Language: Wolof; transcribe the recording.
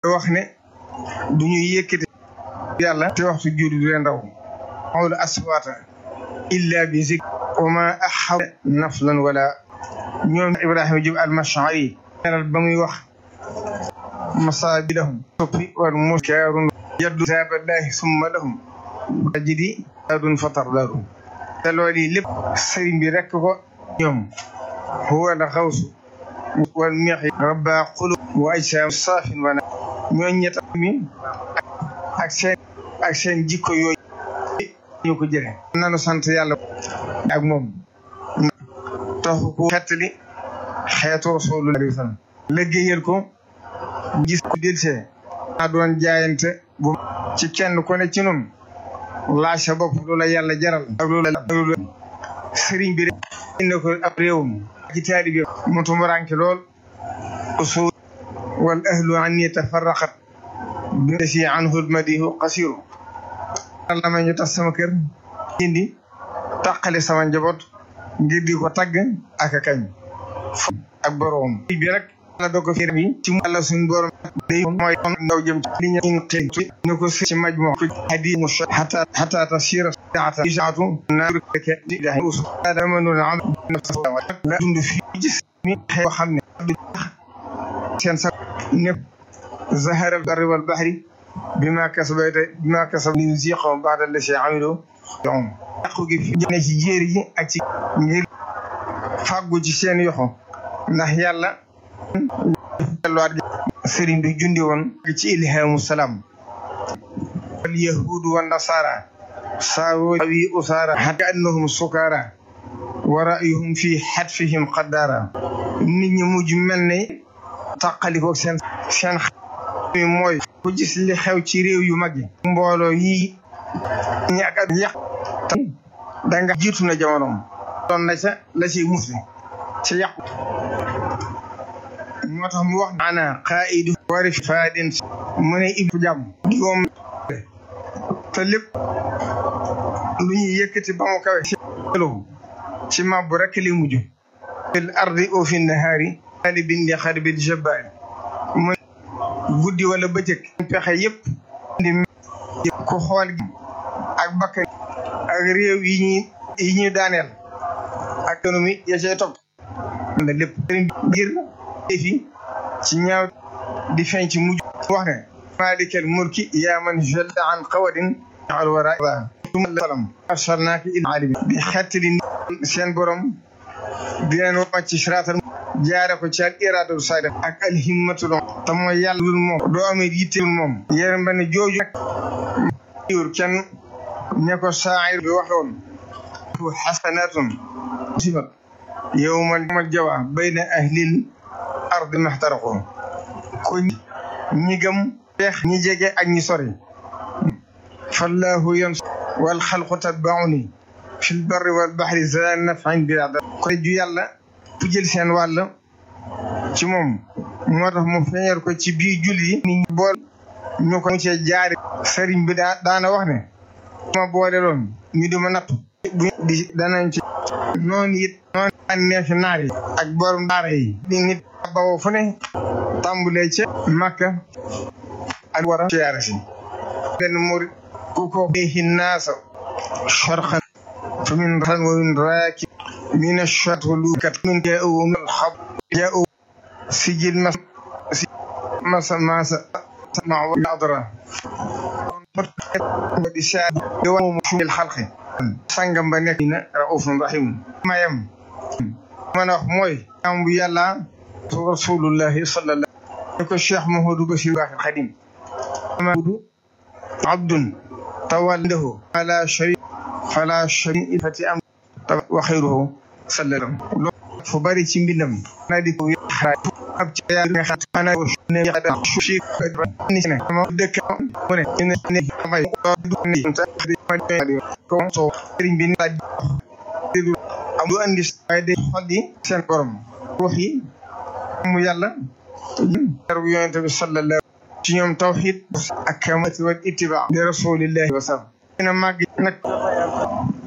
wax ne du ñuy yëkkati yàlla te waxtu julli du leen raw xawla aswaata illa bi zik wa ma axaw naflan wala ñoom ibrahima jub almashari neral ba muy wax masaabilahum soppi wal muskaarun yaddu zaaballahi summa lahum jidi adun fatar daaru te loolu yi lépp sëriñ bi rekk ko ñoom huwa la xawsu wal meexi rabba xulu wa ajsaam saafin wana ñooñ ñetta mi ak seen ak seen jikko yooyu ñu ko jële nanu sant yàlla ak moom taxu ko xettali xeetu rasulullah alayhi wa sallam liggéeyal ko gis ko delsee naa doon jaayante bu ci kenn ku ne ci nun laaj sa bopp loola yàlla jaral ak loola sëriñ bi rek indi ko ab réewum ci taalibi mu tumuranke lool usul wal ahlu anni tafarraqat bi si anhu lmadihu qasiru la ma ñu tas sama kër indi taqale sama njaboot ngir di ko tagg ak a kañ ak boroom bi rek la doo ko fiir bi ci mu àlla suñ borom day mooy ndaw jëm ci li ñu in xëy ñu ko ci maj moo ko hadi mu xata xata tasira ata isaatu naar ke ilahi usu dama noonu am la dund fi gis mi xew xam ne seen sa ne zahara barri wal bahri bima kasabata bima kasab li yuziqahum ba'da allati amilu yom yàqu gi fi ne ci jéeri yi ak ci ngir fàggu ci seen yoxo ndax yàlla delluwaat sëriñ bi jundi woon ci ilhamu salaam wal yahudu wa nasara saawo wi usaara hatta annahum sukaara wa ra'yuhum fi xatfihim qaddaara nit ñi mujj mel ne tàqaliko seen seen mi mooy ku gis li xew ci réew yu mag yi mbooloo yi ñàkk ak yàq danga jiitu na jamonoom doon na ca la ciy musli ci yàqu moo tax mu wax ana qaidu wari faadin mu ne ibu jàmm digoom te lépp lu ñuy yëkkati ba mu kawe ci elo ci mabbu rek li mujj fil ardi o fi nahaari ali bindi xarbil jabbaari mu guddi wala bëccëg pexe yëpp di ko xool gi ak bakkan ak réew yi ñuy yi ñuy daaneel ak économie ya cay topp na lépp ngir fi ci ñaaw di feeñ ci mujj wax ne malikal mulki yaa man jalla an qawadin al wara salam arsalnaaka ila alimi di xettali seen borom di leen wàcc ci siraatal jaare ko ci al iradatu saada ak al himmatul te mooy yàlla dul moom doo amee yittewul moom yéen ba ne jooju nag yur kenn ne ko saayir bi waxoon xasanatun sibat yowmal yowmal jawa bayna ahlil ardi maxtaraqo ko ñi gëm peex ñi jege ak ñi sori fallahu yan wal xalqu tatbauni fi lbarri wal baxri za nafain bila da ko ju yàlla fu jël seen wàll ci moom moo tax mu feeñal ko ci biir julli ni bool ñu ko mu cee jaari sëriñ bi daa daana wax ne ma boole loon ñu di ma natt bu di danañ ci noonu it noonu daan neefi naar yi ak borom daara yi di nit bawoo fu ne tàmbulee ca Makka ak war a siyaare si benn murit ku ko beexi naasa sharxan fa min ran wa min raaki min ashat lukat min jaa'u min alxab jaa'u sijil mas masa masa sama wa adra di saa di wa mu shumil xalqi sangam ba nekk na raufun rahim mayam mën a wax mooy am bu yàlla rasulullahi sallallahu ne ko cheikh mahamadou bachir baaxil xadim mahamadou abdun tawallahu ala shari fala shari fati am wa xayruhu sallallahu loolu fu bari ci mbindam na di ko ab ci yaa nga xam ana ne ya da shi ni ne ma dëkk mu ne ne ne may du ni ta di ma di ko so sëriñ bi la di am du andi ay de xol yi seen borom ruux yi mu yàlla yarbu yonente bi sallallahu ci ñoom tawxid ak kamati wal ittiba li rasulillahi wa sallam ina màgg nag